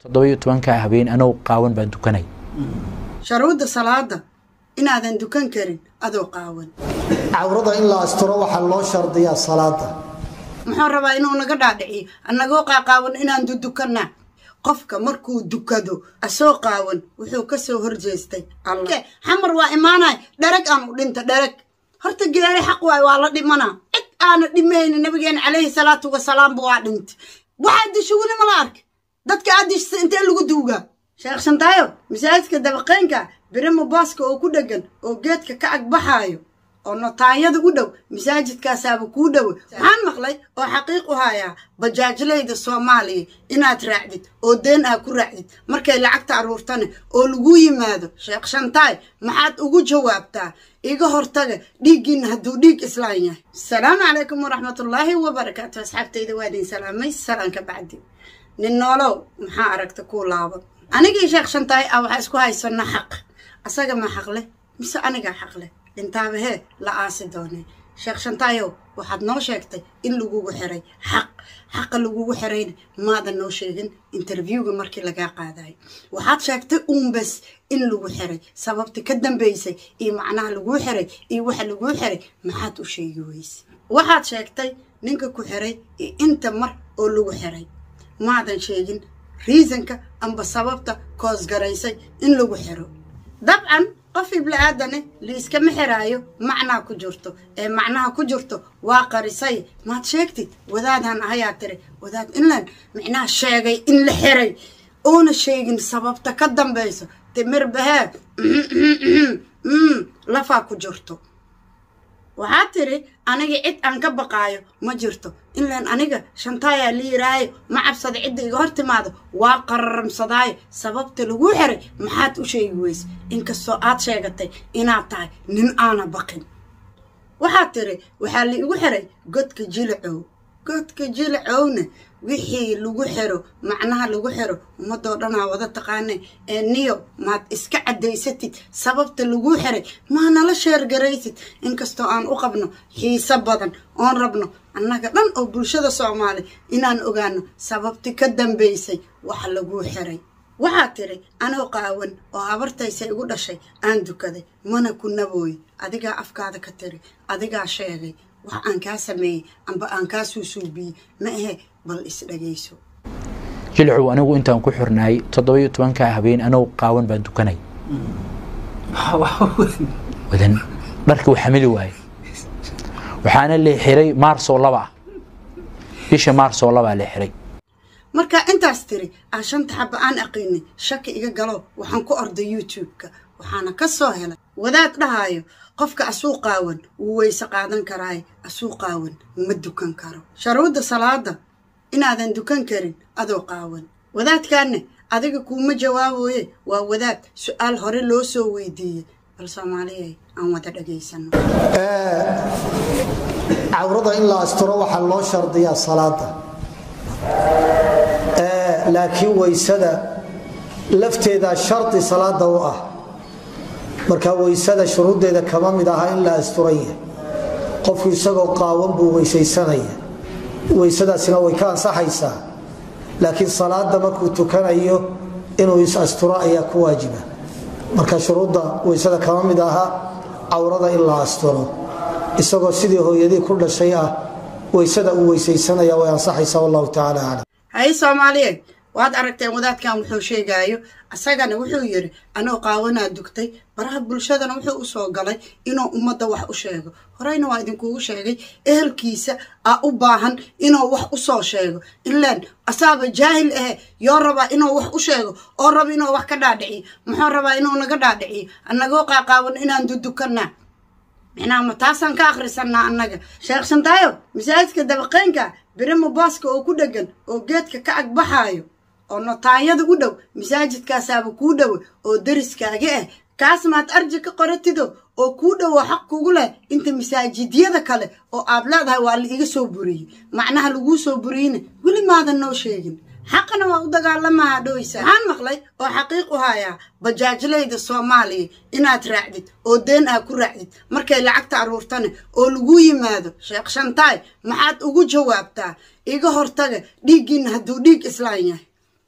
toddoba-iyo tobanka habeen anoo qaawan baan tukanay sharuudda salaada inaadan dukan karin adoo qaawan cawrada in la asturo waxaa loo shardiyaa salaada muxuu rabaa inuu naga dhaadhiciyo annagoo qaaqaawan inaan dudukanna qofka markuu dukado asoo qaawan wuxuu ka soo horjeestay alla xamar waa imaanay dherag aan u dhinta dherag horta geeri xaq waay waa la dhimanaa cid aana dhimayni nabigeena calayhi salaatu wasalaamba waa dhintay waxaa disha weli mala ark dadka aad dishisa intee lagu duugaa sheekh shantaayo masaajidka dabaqeynka birimo booska oo ku dheggan oo geedka ka agbaxaayo oo notaanyada u dhow masaajidkaasaaba kuu dhowe waxaan maqlay oo xaqiiq u hayaa bajaajlayda soomaaliya inaad raacdid oo deen aa ku raacdid markay lacagta aruurtane oo lagu yimaado sheekh shantaay maxaad ugu jawaabtaa iga hortaga dhiiggiinna hadduu dhiig islaan yahay asalaamu calaykum waraxmatullaahi wabarakaatu asxaabtayda waa idin salaamay salaan ka bacdi nin noolow maxaa aragta kuu laaban anigii sheekh shantaay ah waxaa isku haysana xaq asaga ma xaq leh mise anigaa xaq leh dhintaaba hee la aasi doonay sheekh shantaayow waxaad noo sheegtay in lagugu xiray xaq xaqa lagugu xirayna maadan noo sheegin interviewga markii lagaa qaadayo waxaad sheegtay uunbas in lagu xiray sababta ka dambaysay iyo macnaha laguu xiray iyo waxa laguu xiray maxaad u sheegi weyse waxaad sheegtay ninka ku xiray iyo inta mar oo lagu xiray maadan sheegin riisanka amba sababta koosgaraysay in lagu xiro dabcan qof ibla-aadane liiskama xiraayo macnaa ku jirto ee macnaha ku jirto waa qarisay maad sheegtid wadaadaan ahayaa tiri wadaad inlan micnaha sheegay in la xiray oona sheegin sababta ka dambayso timir bahee lafaa ku jirto waxaa tiri aniga cid aan ka baqaayo ma jirto inlaan aniga shantaayaa la yiraayo ma cabsada cidda iga hor timaado waa qararamsadaayo sababta laguu xiray maxaad u sheegi weyse inkastoo aad sheegatay inaad tahay nin aana baqin waxaad tiri waxaa la igu xiray godka jilicow godka jilicowna wixii lagu xiro macnaha lagu xiro ummadoo dhanaa wada taqaane ee niyo maad iska caddaysatid sababta laguu xiray maa nala sheergaraysid inkastoo aan u qabno xiise badan oon rabno annaga dhan oo bulshada soomaali inaan ogaano sababti ka dambaysay wax laguu xiray waxaad tiri anoo qaawan oo habartaysa igu dhashay aan dukaday mana ku nabooy adigaa afkaada ka tiri adigaa sheegay wax aan kaa sameeyey amba aan kaa suusuubiyey ma ahe bal isdhagayso jilcow anigu intaan ku xirnaay toddoba-iyo tobanka habeen anoo qaawan baan tukanay wadan dharkii uu xamili waaye waxaana la xiray maarsoo laba ah bisha maarsoo labaa la xiray markaa intaas tiri aan shanta xaba aan aqiinay shaki iga galo waxaan ku orday youtube-ka waxaana ka soo helay wadaad dhahaayo qofka asuu qaawan wuu weyse qaadan karaaye asuu qaawan ma dukan karo sharuudda salaada inaadan dukan karin adoo qaawan wadaadkaanne adiga kuuma jawaaboye waa wadaad su-aal hore loo soo weydiiyey bal soomaaliyay aan wada dhagaysano cawrada in la asturo waxaa loo shardiyaa salaada laakiin weysada lafteeda shardi salaada u ah marka weysada shuruuddeeda kama mid aha in la asturan yahay qofku isagoo qaawan buu weysaysanaya weysadaasina way ka ansaxaysaa laakiin salaada markuu tukanayo inuu is asturo ayaa ku waajiba marka shuruudda weysada kama mid aha cawrada in la asturo isagoo sidii hooyadii ku dhashay ah weysada uu weysaysanaya way ansaxaysaa wallahu tacaala aclam haye soomaaliyeed waad aragteen wadaadkan wuxuu sheegaayo asagana wuxuu yidhi anoo qaawanaa dugtay baraha bulshadana wuxuu u soo galay inuu ummadda wax u sheego horeyna waa idinkugu sheegay ehelkiisa aa u baahan inuu wax u soo sheego ilaan asaaba jaahil ahe yoo rabaa inuu wax u sheego oo raba inuu wax ka dhaadhiciyo muxuu rabaa inuu naga dhaadhiciyo annagoo qaaqaawan inaan dudukanaa micnaha ma taasaan ka akhrisanaa annaga sheekh shantaayo masaajidka dabaqeynka birimo booska oo ku dheggan oo geedka ka agbaxaayo oo notaanyada u dhow masaajidkaasaaba kuu dhowe oo deriskaaga ah kaas maad arji ka qoratido oo kuu dhowo xaq kugu leh inta masaajidyada kale oo aad leedahay waa la iga soo buriyey macnaha laguu soo buriyeyna weli maadan noo sheegin xaqana waa u dagaalamaha dhoysa waxaan maqlay oo xaqiiq u hayaa bajaajlayda soomaaliya inaad raacdid oo deen aa ku raacdid markay lacagta aruurtane oo lagu yimaado sheekh shantaay maxaad ugu jawaabtaa iga hortaga dhiiggiinna hadduu dhiig islaan yahay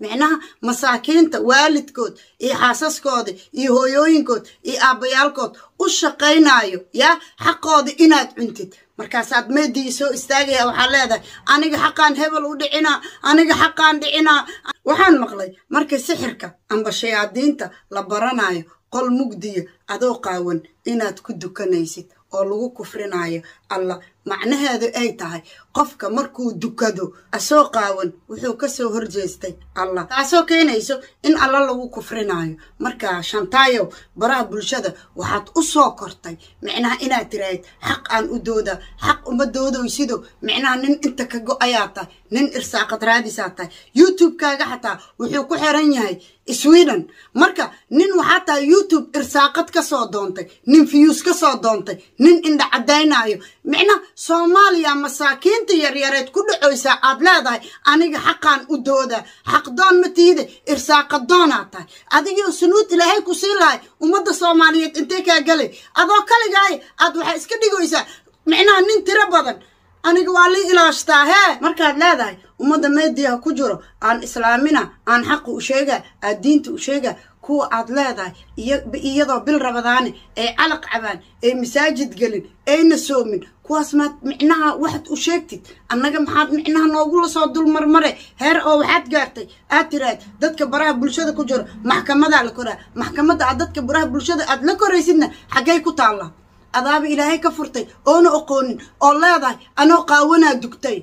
micnaha masaakiinta waalidkood iyo xaasaskooda iyo hooyooyinkood iyo aabbayaalkood u shaqaynayo yaa xaqooda inaad cuntid markaasaad meedii soo istaagaya waxaa leedahay aniga xaqaan hebel u dhicinaa aniga xaqaan dhicinaa waxaan maqlay markii sixirka amba shayaadiinta la baranayo qol mugdiya adoo qaawan inaad ku dukanaysid oo lagu kufrinayo allah macnaheedu ay tahay qofka markuu dukado asoo qaawan wuxuu kasoo horjeestay allah taasoo keenayso in alla lagu kufrinayo marka shantaayow baraha bulshada waxaad u soo kortay micnaha inaad tiraahid xaq aan u dooda xaq uma doodoysido micnaha nin inta ka go-ayaa tahay nin irsaaqad raadisaa tahay youtube-kaaga xataa wuxuu ku xiran yahay sweden marka nin waxaa tahay youtube irsaaqad kasoo doontay nin fiyuus kasoo doontay nin indha cadaynayo micnaha soomaaliya masaakiinta yaryareed ku dhacoysaa aad leedahay aniga xaqaan u dooda xaqdoon ma tiide irsaaqadoonaad tahay adigio sunuud ilaahay ku sii lahay ummadda soomaaliyeed intee kaa galay adoo kaligaay aad waxaa iska dhigaysaa micnaha nin tiro badan aniga waa lii ilaashtaa hee markaad leedahay ummadda meediyaha ku jiro aan islaamina aan xaqa u sheegaa aad diinta u sheegaa kuwa aad leedahay iyadoo bil rabadaane ay calaq cabaan ay masaajid gelin ayna soomin kuwaas maad micnaha waxaad u sheegtid annaga maxaad micnaha noogula soo dulmarmare heer oo waxaad gaartay aad tiraad dadka baraha bulshada ku jiro maxkamadaa la koraa maxkamadda aad dadka baraha bulshada aad la koraysidna xaggay ku taallaa adaaba ilaahay ka furtay oona oqoonin oo leedahay anoo qaawanaa dugtay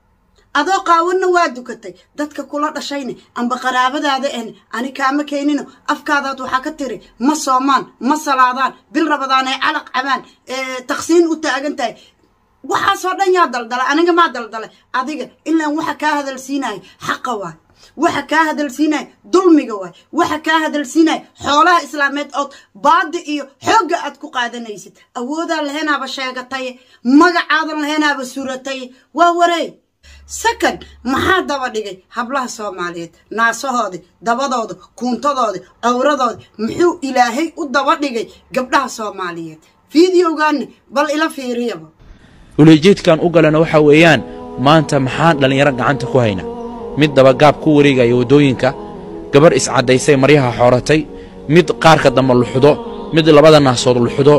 adoo qaawanna waa dukatay dadka kula dhashayne amba qaraabadaada ehne ani kaama keenino afkaadaad waxaa ka tiri ma soomaan ma salaadaan bil rabadaan ay calaq cabaan taqsiin u taagan tahay waxaasoo dhan yaa daldalay aniga maa daldalay adiga ilaan waxa kaa hadalsiinaya xaqa waay waxa kaa hadalsiinaya dulmiga waay waxa kaa hadalsiinaya xoolaha islaameed ood baadi iyo xoogga aad ku qaadanaysid awoodaan laheenaaba sheegataye magacaadan laheenaaba surataye waa wareey second maxaa daba dhigay hablaha soomaaliyeed naasahoodii dabadooda kuuntadooda cawradooda muxuu ilaahay u daba dhigay gabdhaha soomaaliyeed fideogaani bal ila fiiriyaba uleejeedkan u galana waxa weeyaan maanta maxaan dhallinyaro gacanta ku hayna mid dabagaab ku wareegaya waddooyinka gabar iscaddaysay maryaha xooratay mid qaarka dambe luxdo mid labada naasood luxdo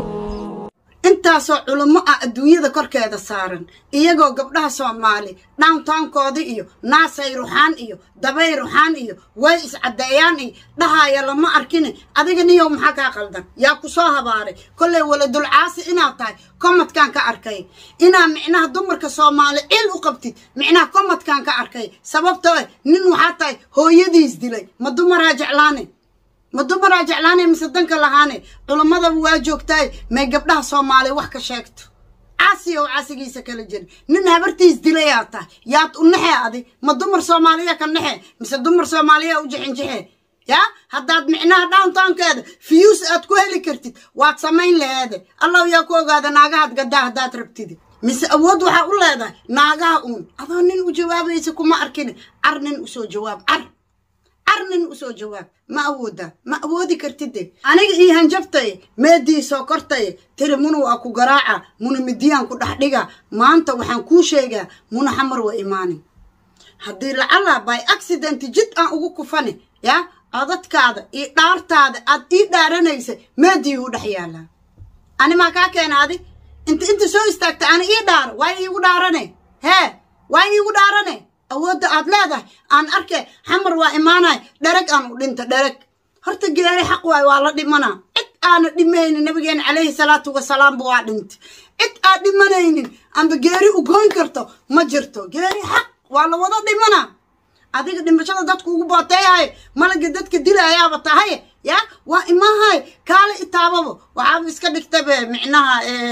intaasoo culummo ah adduunyada korkeeda saaran iyagoo gabdhaha soomaali dhowntownkooda iyo naasay ruxaan iyo dabay ruxaan iyo way iscaddeeyaan iyo dhahaya lama arkine adiga niyow maxaa kaa qaldan yaa ku soo habaaray kollay waladulcaasi inaad tahay komadkaan ka arkay inaa micnaha dumarka soomaali cil u qabtid micnaha komadkaan ka arkay sababtoo eh nin waxaa tahay hooyadiis dilay ma dumaraa jeclaane ma dumaraa jeclaanay mise danka lahaane culammadaba waa joogtaay may gabdhaha soomaaliya wax ka sheegto caasi oo caasigiisa kala jirin nin habartiis dilayaa tahay yaad u naxee adi ma dumar soomaaliya ka naxee mise dumar soomaaliya u jixinjixee yaa haddaad micnaha downtownkeeda fiyuus aad ku heli kartid waad samayn laheede allow yaa ku ogaada naagahaad gaddaa haddaad rabtid mise awood waxaa u leedahay naagaha uun adoo nin u jawaabaysa kuma arkin car nin usoo jawaab car arnin usoo jawaab ma awoodaa ma awoodi kartide aniga ii hanjabtaye meedii soo kortaye tiri muna waa ku garaaca muna midiyaan ku dhex dhiga maanta waxaan kuu sheegaa muna xamar waa imaanin haddii lacala by accident jid aan ugu kufani yaa codadkaada iyo dhaartaada aad ii dhaaranaysa meedii u dhex yaalaa ani maa kaa keena adi inta inta soo istaagta ani ii dhaaro waa iigu dhaarane hee waa iigu dhaarane awoodda aad leedahay aan arke xamar waa imaanay dhereg aan u dhinta dhereg horta geeri xaq waay waa la dhimanaa cid aana dhimaynin nabigeena calayhi salaatu wasalaamba waa dhintay cid aad dhimanaynin amba geeri u goyn karto ma jirto geeri xaq waa la wada dhimanaa adiga dhimashada dadku ugu booteeyahay malaga dadka dilayaaba tahay ya waa imahay kaale itaababa waxaaba iska dhigtabe micnaha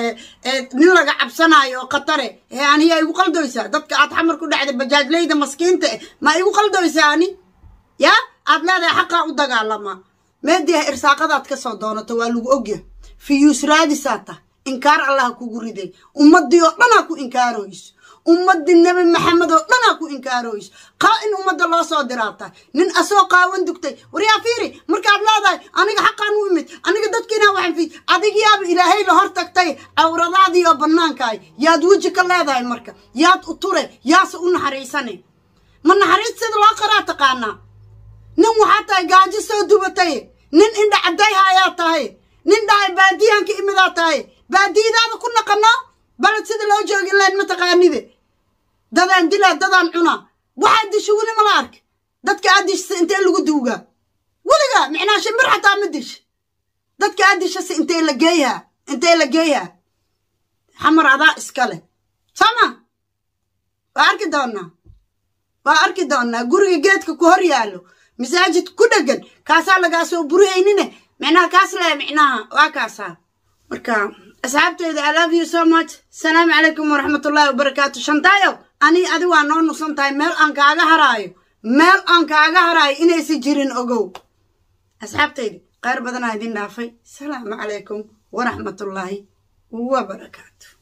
nin laga cabsanayo oo khatare ee aniyaa igu qaldoysaa dadka aad xamar ku dhacday bajaajleyda maskiinta eh ma igu qaldoysaa ani ya aad leedahay xaqaa u dagaalamaa meediah irsaaqadaad ka soo doonato waa lagu ogyahay fiyuus raadisaa tah inkaar allaha kugu riday ummadii oo dhanaa ku inkaaroyso ummadii nebi maxamed oo dhanaa ku inkaaroyso qaa in ummadda loo soo diraata nin asoo qaawan dugtay waryaa fiiri markaad leedahay aniga xaqaan u imid aniga dadkiinaa waxaan fi adigiyaaba ilaahay la hor tagtay cawradaadii oo bannaankaay yaad weji ka leedahay marka yaad u ture yaase u naxariisane ma naxariis sida loo qaraa taqaanaa nin waxaa tahay gaajo soo dubatay nin indha cadday hayaa tahay nin dhahay baadiyaanka imidaa tahay baadiyadaada ku naqano baled sida loo joogin lahayn mataqaanide dadaan dilaa dadaan cunaa waxaad disho weli mala ark dadka aad dishasa intee lagu duugaa weligaa micnaa shimbir xataa ma dish dadka aad dishasa intee la geeyaa intee la geeyaa xamar adaa iskale sama waa arki doonaa waa arki doonaa guriga geedka ku hor yaallo masaajid ku dhegan kaasaa lagaa soo burihaynine micnaha kaas le micnaha waa kaasaa marka asxaabteyda i love you so much asalaamu calaykum waraxmatullaahi wabarakaatu shantaayo ani adi waa noo nuqsan tahay meel aan kaaga haraayo meel aan kaaga haraayo inaysa jirin ogow asxaabteyda qayr badanaa idin dhaafay asalaamu calaykum waraxmatullaahi wabarakaatu